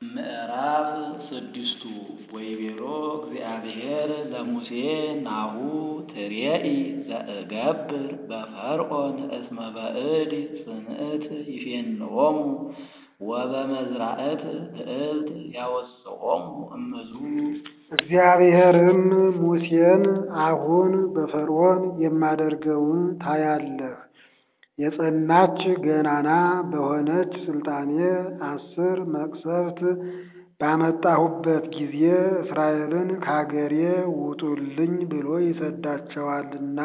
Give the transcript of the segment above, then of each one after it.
ምዕራፍ ስድስቱ ወይቤሎ እግዚአብሔር ለሙሴ ናሁ ትሬኢ ዘእገብር በፈርዖን እስመ በእድ ጽንዕት ይፌንዎሙ ወበመዝራዕት ልዕልት ያወፅኦሙ እምዙ። እግዚአብሔርም ሙሴን አሁን በፈርዖን የማደርገውን ታያለህ የጸናች ገናና በሆነች ስልጣኔ አስር መቅሰፍት ባመጣሁበት ጊዜ እስራኤልን ከአገሬ ውጡልኝ ብሎ ይሰዳቸዋልና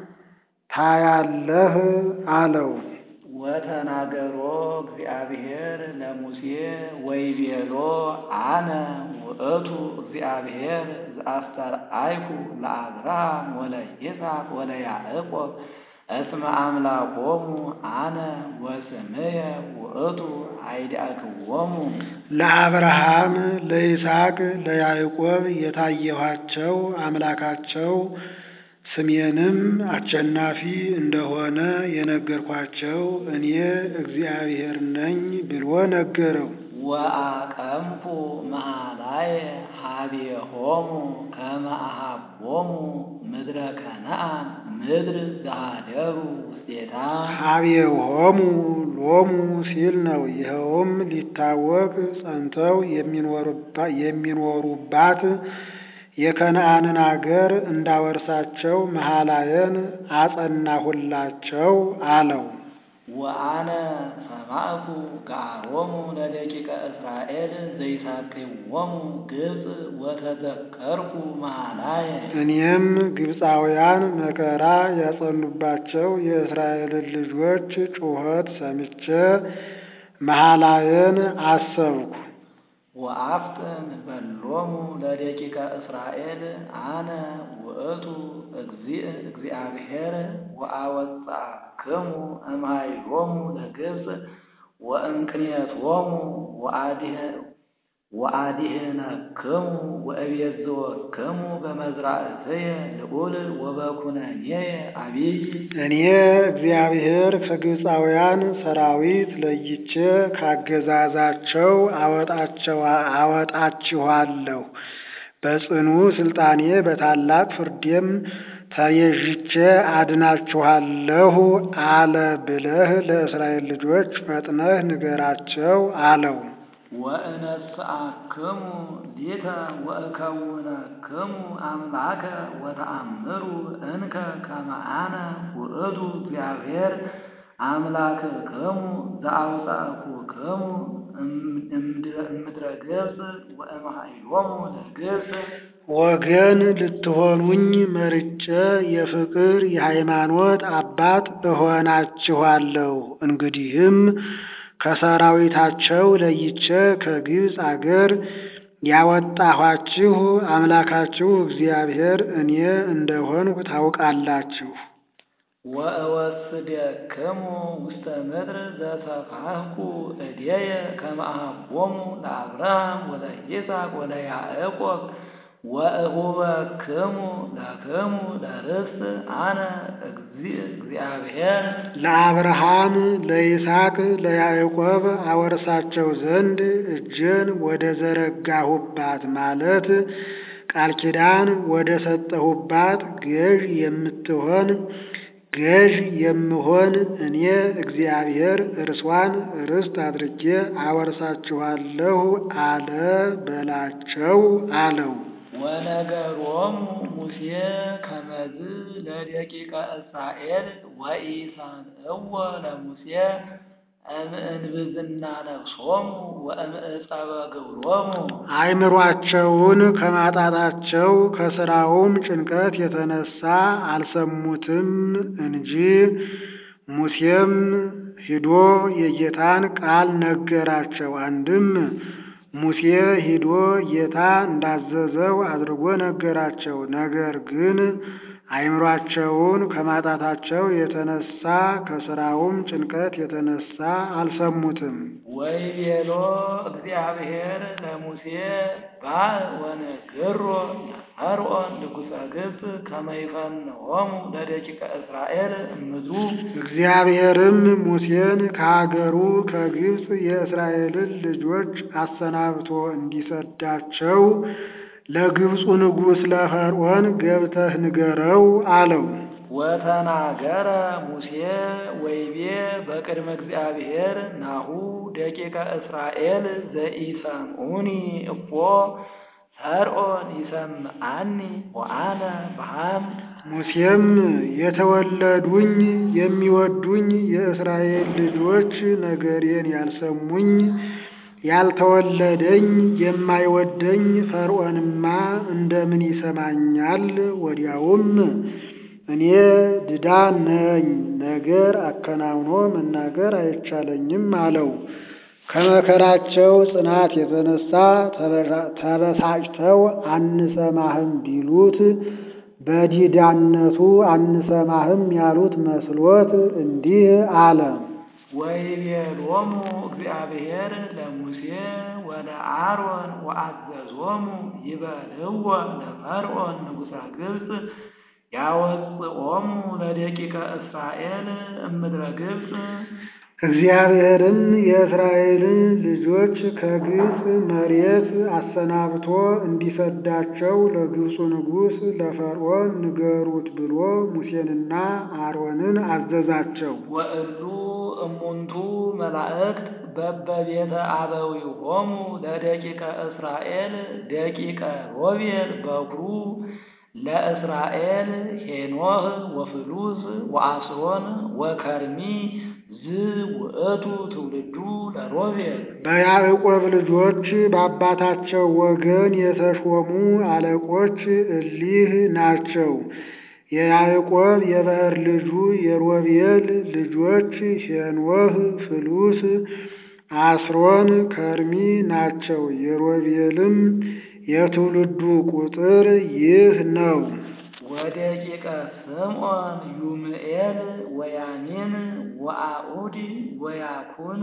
ታያለህ አለው። ወተናገሮ እግዚአብሔር ለሙሴ ወይቤሎ አነ ውእቱ እግዚአብሔር ዘአስተርአይኩ ለአብርሃም ወለይስሐቅ ወለያዕቆብ እስመ አምላኮሙ አነ ወስምየ ውእቱ አይዳክዎሙ። ለአብርሃም ለይስሐቅ ለያዕቆብ የታየኋቸው አምላካቸው ስሜንም አሸናፊ እንደሆነ የነገርኳቸው እኔ እግዚአብሔር ነኝ ብሎ ነገረው። ወአቀምኩ መሃላየ ሀቤሆሙ ከመ አሃቦሙ ምድረ ከነዓን ምድር ዘሃደሩ ውስቴታ። ሀቤሆሙ ሎሙ ሲል ነው። ይኸውም ሊታወቅ ጸንተው የሚኖሩባት የከነዓንን አገር እንዳወርሳቸው መሃላየን አጸናሁላቸው አለው። ወአነ ሰማዕኩ ገአሮሙ ለደቂቀ እስራኤል ዘይሳቅይዎሙ ግብፅ ወተዘከርኩ መሃላየ። እኔም ግብፃውያን መከራ ያጸኑባቸው የእስራኤልን ልጆች ጩኸት ሰምቼ መሃላየን አሰብኩ። ወአፍጥን በሎሙ ለደቂቀ እስራኤል አነ ውእቱ እግዚእ እግዚአብሔር ወአወጻክሙ እምኃይሎሙ ለግብፅ ወእምክንየቶሙ ወአድኅነክሙ ወእቤዝወክሙ በመዝራእትየ ልዑል ወበኩነኔየ አቢይ። እኔ እግዚአብሔር ከግብፃውያን ሰራዊት ለይቼ ካገዛዛቸው አወጣችኋለሁ፣ በጽኑ ስልጣኔ በታላቅ ፍርዴም ተቤዥቼ አድናችኋለሁ አለ ብለህ ለእስራኤል ልጆች ፈጥነህ ንገራቸው አለው። ወእነስአክሙ ሊተ ወእከውነክሙ አምላከ ወተአምሩ እንከ ከመ አነ ውእቱ እግዚአብሔር አምላክክሙ ዘአውጻእኩክሙ እምድረ ገጽ ወእምኃይሎሙ ለግብፅ። ወገን ልትሆኑኝ መርጬ የፍቅር የሃይማኖት አባት እሆናችኋለሁ። እንግዲህም ከሰራዊታቸው ለይቼ ከግብፅ አገር ያወጣኋችሁ አምላካችሁ እግዚአብሔር እኔ እንደሆንሁ ታውቃላችሁ። ወእወስደክሙ ውስተ ምድር ዘሰፋሕኩ እዴየ ከመ አሃቦሙ ለአብርሃም ወለይስሐቅ ወለያዕቆብ ወእሁበክሙ ለክሙ ለርስት አነ እግዚአብሔር። ለአብርሃም ለይስሐቅ ለያዕቆብ አወርሳቸው ዘንድ እጄን ወደ ዘረጋሁባት ማለት ቃል ኪዳን ወደ ሰጠሁባት ገዥ የምትሆን ገዥ የምሆን እኔ እግዚአብሔር እርሷን ርስት አድርጌ አወርሳችኋለሁ አለ በላቸው አለው። ወነገሮሙ ሙሴ ከመዝ ለደቂቀ እስራኤል ወኢሰምዕዎ ለሙሴ እምእንብዝና ነፍሶሙ ወእምዕፀበ ግብሮሙ። አእምሯቸውን ከማጣታቸው ከስራውም ጭንቀት የተነሳ አልሰሙትም እንጂ። ሙሴም ሂዶ የጌታን ቃል ነገራቸው። አንድም ሙሴ ሂዶ ጌታ እንዳዘዘው አድርጎ ነገራቸው። ነገር ግን አእምሯቸውን ከማጣታቸው የተነሳ ከስራውም ጭንቀት የተነሳ አልሰሙትም። ወይቤሎ እግዚአብሔር ለሙሴ ባእ ወንግሮ ለፈርዖን ንጉሠ ግብፅ ከመ ይፈንዎሙ ለደቂቀ እስራኤል እምድሩ እግዚአብሔርም ሙሴን ከሀገሩ ከግብፅ የእስራኤልን ልጆች አሰናብቶ እንዲሰዳቸው ለግብፁ ንጉሥ ለፈርዖን ገብተህ ንገረው አለው። ወተናገረ ሙሴ ወይቤ በቅድመ እግዚአብሔር ናሁ ደቂቀ እስራኤል ዘኢሰምዑኒ እፎ ፈርዖን ይሰምዓኒ ወአነ በሐምድ ሙሴም የተወለዱኝ የሚወዱኝ የእስራኤል ልጆች ነገሬን ያልሰሙኝ ያልተወለደኝ የማይወደኝ ፈርዖንማ እንደምን ይሰማኛል? ወዲያውም እኔ ድዳ ነኝ፣ ነገር አከናውኖ መናገር አይቻለኝም አለው። ከመከራቸው ጽናት የተነሳ ተበሳጭተው አንሰማህም ቢሉት በዲዳነቱ አንሰማህም ያሉት መስሎት እንዲህ አለ። ወይቤሎሙ እግዚአብሔር ለሙሴ ወለአሮን ወአዘዞሙ ይበልዎ ለፈርዖን ንጉሠ ግብፅ ያወፅኦሙ ለደቂቀ እስራኤል እምድረ ግብፅ እግዚአብሔርም የእስራኤልን ልጆች ከግብፅ መሬት አሰናብቶ እንዲሰዳቸው ለግብፁ ንጉሥ ለፈርዖን ንገሩት ብሎ ሙሴንና አሮንን አዘዛቸው። ወእሉ እሙንቱ መላእክት በበቤተ አበዊሆሙ ለደቂቀ እስራኤል ደቂቀ ሮቤል በኩሩ ለእስራኤል ሄኖህ ወፍሉስ ወአስሮን ወከርሚ ዝ ውእቱ ትውልዱ ለሮቤል በያዕቆብ ልጆች በአባታቸው ወገን የተሾሙ አለቆች እሊህ ናቸው። የያዕቆብ የባሕር ልጁ የሮቤል ልጆች ሄኖህ፣ ፍሉስ፣ አስሮን፣ ከርሚ ናቸው። የሮቤልም የትውልዱ ቁጥር ይህ ነው። ወደቂቀ ስምዖን ዩምኤል ወያሚን ወአኡድ ወያኩን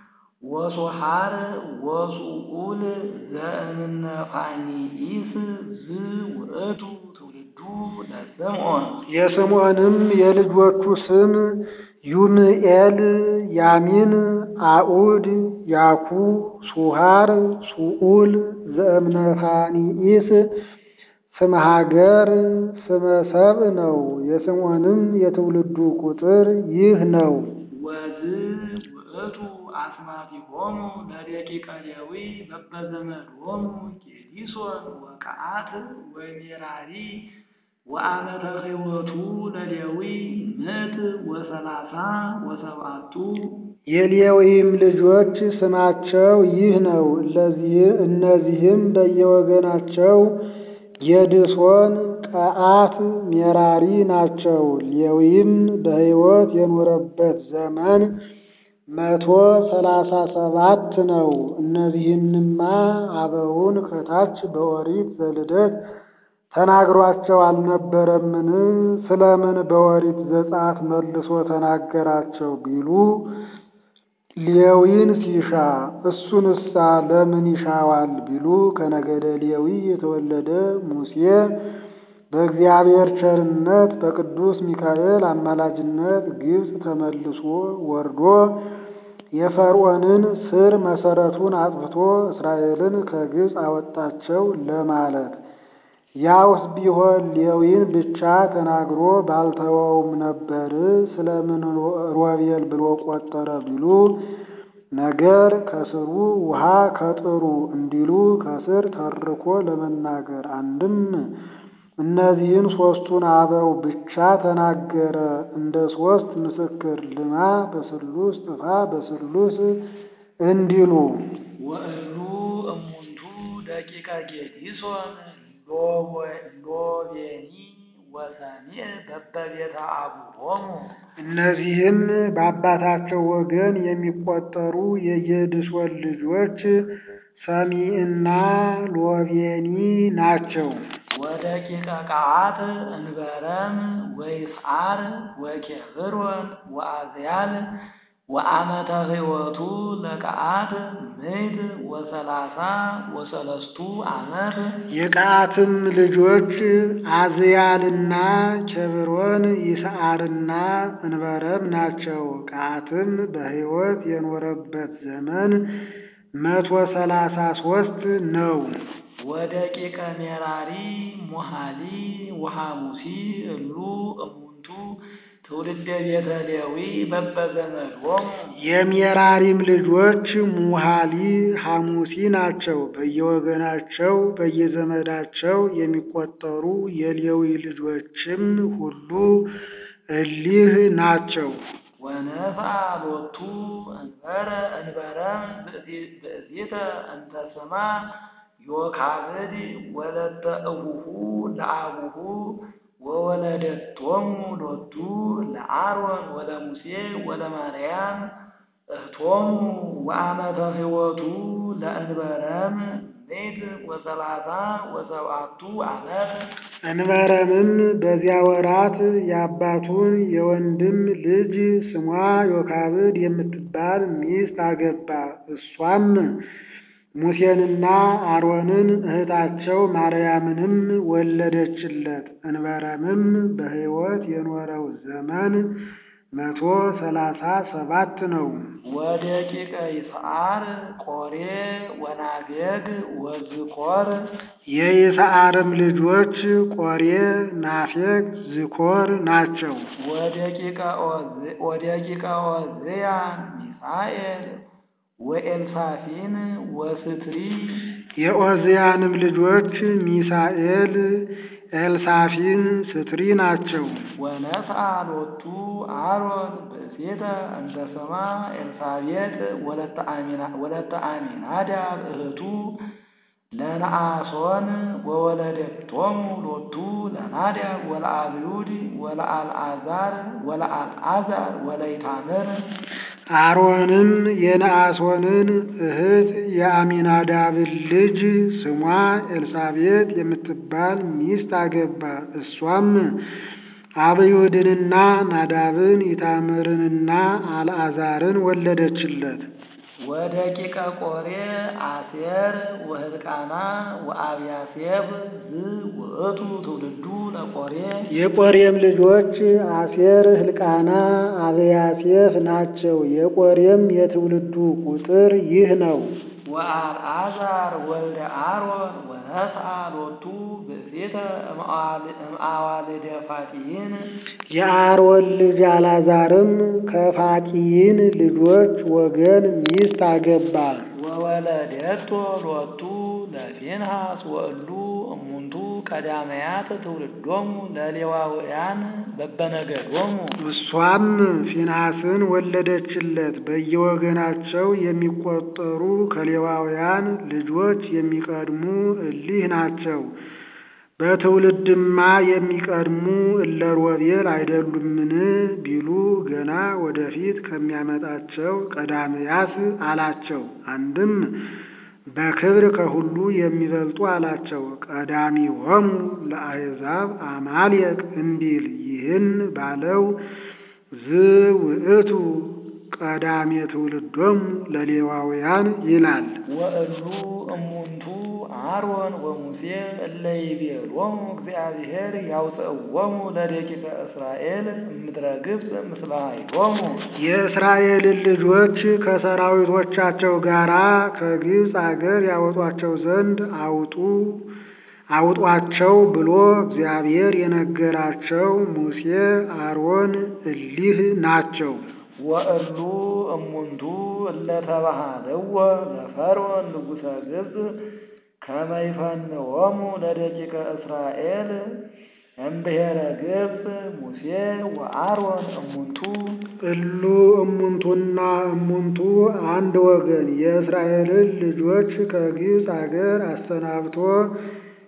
ወሶሃር ወሱኡል ዘእምነ ፋኒኢስ ዝ ውእቱ ትውልዱ ለስምዖን የስምዖንም የልጆቹ ስም ዩምኤል፣ ያሚን፣ አኡድ፣ ያኩ፣ ሱሃር፣ ሱኡል ዘእምነ ፋኒኢስ ስመ ሀገር ስመ ሰብእ ነው። የስምዖንም የትውልዱ ቁጥር ይህ ነው። ወዝ ውእቱ አስማቲሆሙ ለደቂቀ ሌዊ በበዘመዶሙ ጌዲሶን ወቀዓት ወሜራሪ ወአመተ ሕይወቱ ለሌዊ ምዕት ወሰላሳ ወሰብዓቱ የሌዊም ልጆች ስማቸው ይህ ነው። እነዚህም በየወገናቸው ጌድሶን፣ ቀዓት፣ ሜራሪ ናቸው። ሌዊም በሕይወት የኖረበት ዘመን መቶ ሰላሳ ሰባት ነው። እነዚህንማ አበውን ከታች በኦሪት ዘልደት ተናግሯቸው አልነበረምን? ስለምን በኦሪት ዘጸአት መልሶ ተናገራቸው ቢሉ ሌዊን ሲሻ እሱንሳ ለምን ይሻዋል ቢሉ ከነገደ ሌዊ የተወለደ ሙሴ በእግዚአብሔር ቸርነት በቅዱስ ሚካኤል አማላጅነት ግብፅ ተመልሶ ወርዶ የፈርዖንን ስር መሰረቱን አጥፍቶ እስራኤልን ከግብፅ አወጣቸው ለማለት ያውስ ቢሆን ሌዊን ብቻ ተናግሮ ባልተወውም ነበር። ስለምን ሮቤል ብሎ ቆጠረ ቢሉ ነገር ከስሩ ውሃ ከጥሩ እንዲሉ ከስር ተርኮ ለመናገር አንድም እነዚህን ሦስቱን አበው ብቻ ተናገረ እንደ ሦስት ምስክር ልማ በስሉስ ጥፋ በስሉስ እንዲሉ ወእሉ እሙንቱ ደቂቀ ጌዲሶን ሎቤኒ ወሰሚዕ በበቤተ አቡሆሙ እነዚህም በአባታቸው ወገን የሚቆጠሩ የጌድሶን ልጆች ሰሚዕና ሎቤኒ ናቸው። ወደቂቀ ቀዓት እንበረም ወይስዓር ወኬብሮን ወአዝያል ወአመተ ሕይወቱ ለቀዓት ምዕት ወሰላሳ ወሰለስቱ ዓመት የቀዓትም ልጆች አዝያልና ኬብሮን ይስዓርና እንበረም ናቸው። ቀዓትም በሕይወት የኖረበት ዘመን መቶ ሰላሳ ሶስት ነው። ወደቂቀ ሜራሪ ሙሃሊ ወሐሙሲ እሉ እሙንቱ ትውልደ ቤተ ሌዊ በበዘመዶሙ የሜራሪም ልጆች ሙሃሊ ሐሙሲ ናቸው። በየወገናቸው በየዘመዳቸው የሚቆጠሩ የሌዊ ልጆችም ሁሉ እሊህ ናቸው። ወነፍአ ሎቱ እንበረ እንበረም ብእሲተ እንተ ስማ ዮካብድ ወለተ እቡሁ ለአቡሁ ወወለደቶሙ ሎቱ ለአሮን ወለሙሴ ወለማርያም እህቶሙ ወአመተ ሕይወቱ ለእንበረም ምዕት ወሰላሳ ወሰብዓቱ ዓመት እንበረምም በዚያ ወራት የአባቱን የወንድም ልጅ ስሟ ዮካብድ የምትባል ሚስት አገባ። እሷም ሙሴንና አሮንን እህታቸው ማርያምንም ወለደችለት። እንበረምም በሕይወት የኖረው ዘመን መቶ ሰላሳ ሰባት ነው። ወደቂቀ ይስዓር ቆሬ ወናቤግ ወዝኮር የይስዓርም ልጆች ቆሬ፣ ናፌግ፣ ዝኮር ናቸው። ወደቂቀ ዖዝያ ሚሳኤል ወኤልሳፊን ወስትሪ የዖዝያንም ልጆች ሚሳኤል፣ ኤልሳፊን፣ ስትሪ ናቸው። ወነስአ ሎቱ አሮን ብእሴተ እንተ ስማ ኤልሳቤጥ ወለተ አሚናዳብ እህቱ ለነአሶን ወወለደቶሙ ሎቱ ለናዳብ ወለአብዩድ ወለአልዓዛር ወለአልዓዛር ወለይታምር አሮንም የነአሶንን እህት የአሚናዳብን ልጅ ስሟ ኤልሳቤጥ የምትባል ሚስት አገባ። እሷም አብዩድንና ናዳብን ኢታምርንና አልዓዛርን ወለደችለት። ወደቂቀ ቆሬ አሴር ወህልቃና ወአብያሴብ ዝ ውእቱ ትውልዱ ለቆሬ የቆሬም ልጆች አሴር፣ ህልቃና፣ አብያሴፍ ናቸው። የቆሬም የትውልዱ ቁጥር ይህ ነው። ወአልዓዛር ወልደ አሮን ወነስአ ሎቱ ብእሴተ እምአዋልደ ፋጢን የአሮን ልጅ አልዓዛርም ከፋቂይን ልጆች ወገን ሚስት አገባ። ወወለደቶ ሎቱ ለፊንሃስ ወእሉ እሙንቱ ቀዳመያት ትውልዶሙ ለሌዋውያን በበነገዶሙ እሷም ፊንሐስን ወለደችለት። በየወገናቸው የሚቆጠሩ ከሌዋውያን ልጆች የሚቀድሙ እሊህ ናቸው። በትውልድማ የሚቀድሙ እለ ሮቤል አይደሉምን ቢሉ ገና ወደፊት ከሚያመጣቸው ቀዳምያት አላቸው። አንድም በክብር ከሁሉ የሚበልጡ አላቸው። ቀዳሚሆሙ ለአሕዛብ አማልየቅ እንዲል ይህን ባለው ዝውእቱ ቀዳሜ ትውልዶሙ ለሌዋውያን ይላል። ወእሉ እሙንቱ አሮን ወሙሴ እለ ይቤሎሙ እግዚአብሔር ያውፅእዎሙ ለደቂቀ እስራኤል እምድረ ግብፅ ምስለ ኃይሎሙ የእስራኤልን ልጆች ከሰራዊቶቻቸው ጋር ከግብፅ አገር ያወጧቸው ዘንድ አውጡ አውጧቸው ብሎ እግዚአብሔር የነገራቸው ሙሴ፣ አሮን እሊህ ናቸው። ወእሉ እሙንቱ እለ ተባሃለዎ ለፈርዖን ንጉሠ ግብፅ ከመ ይፈንዎሙ ለደቂቀ እስራኤል እምብሔረ ግብፅ ሙሴ ወአሮን እሙንቱ እሉ እሙንቱና እሙንቱ አንድ ወገን የእስራኤልን ልጆች ከግብፅ አገር አሰናብቶ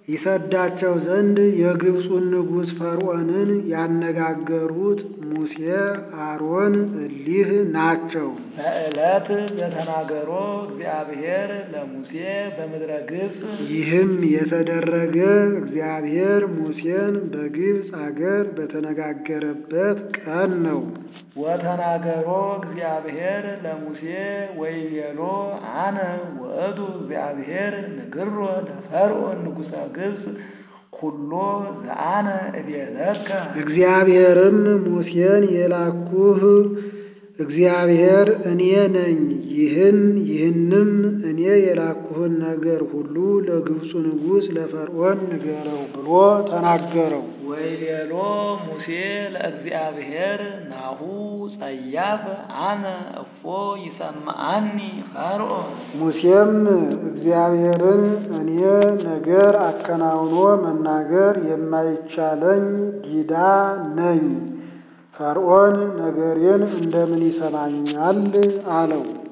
ይሰዳቸው ዘንድ የግብፁን ንጉሥ ፈርዖንን ያነጋገሩት ሙሴ፣ አሮን እሊህ ናቸው። በዕለት ዘተናገሮ እግዚአብሔር ለሙሴ በምድረ ግብፅ ይህም የተደረገ እግዚአብሔር ሙሴን በግብፅ አገር በተነጋገረበት ቀን ነው። ወተናገሮ እግዚአብሔር ለሙሴ ወይቤሎ አነ ውእቱ እግዚአብሔር ንግሮ ለፈርዖን ንጉሠ ግብፅ ኩሎ ዘአነ እቤለከ እግዚአብሔርም ሙሴን የላኩህ እግዚአብሔር እኔ ነኝ። ይህን ይህንም እኔ የላኩህን ነገር ሁሉ ለግብፁ ንጉሥ ለፈርዖን ንገረው ብሎ ተናገረው። ወይቤሎ ሙሴ ለእግዚአብሔር ናሁ ጸያፍ አነ እፎ ይሰማዓኒ ፈርዖን ሙሴም እግዚአብሔርን እኔ ነገር አከናውኖ መናገር የማይቻለኝ ዲዳ ነኝ፣ ፈርዖን ነገሬን እንደምን ይሰማኛል? አለው።